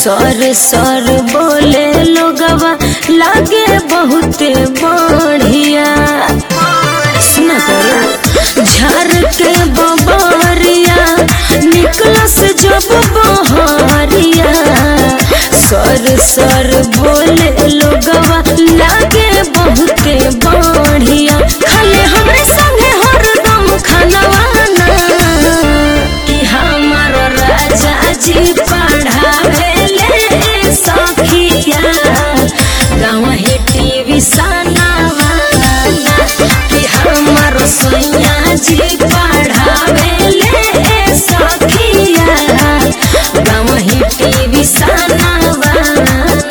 सर सर बोले लोगवा लागे बहुते बढ़िया सुना करो झर के बबरिया निकलस जब बहरिया सर सर बोले लोगवा लागे बहुते बढ़िया खाले हमरे संगे हरदम खानवाना कि हमार राजा जी पढ़ावेले सखिया गाँव ही टीवी सनावाना कि हमार सैया जी पढ़ावेले सखिया गाँव ही टीवी सनावाना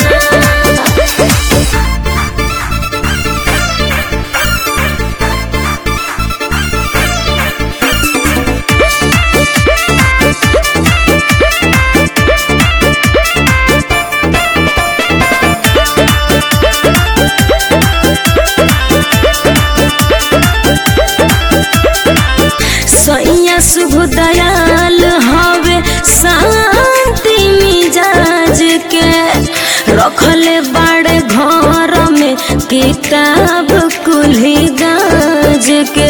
सैया शुभ दयाल हवे शांति मिजाज के रखले बड़े घर में किताब कुल्ही गाज के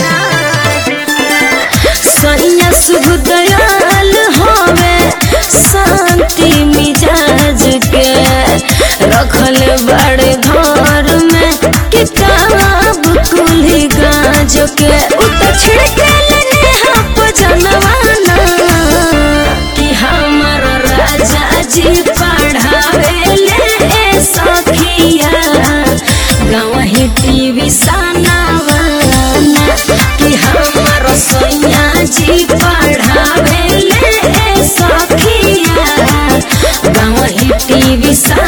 सैया शुभ दयाल हवे शांति मिजाज के रखले बड़े घर में किताब कुल्ही गाज के उतर छिड़के लगे हप जनवाना कि हमर राजा जी पढ़ावेले सखिया गाँव ही टीवी सनावाना कि हमर सैया जी पढ़ावेले सखिया गाँव ही टीवी सा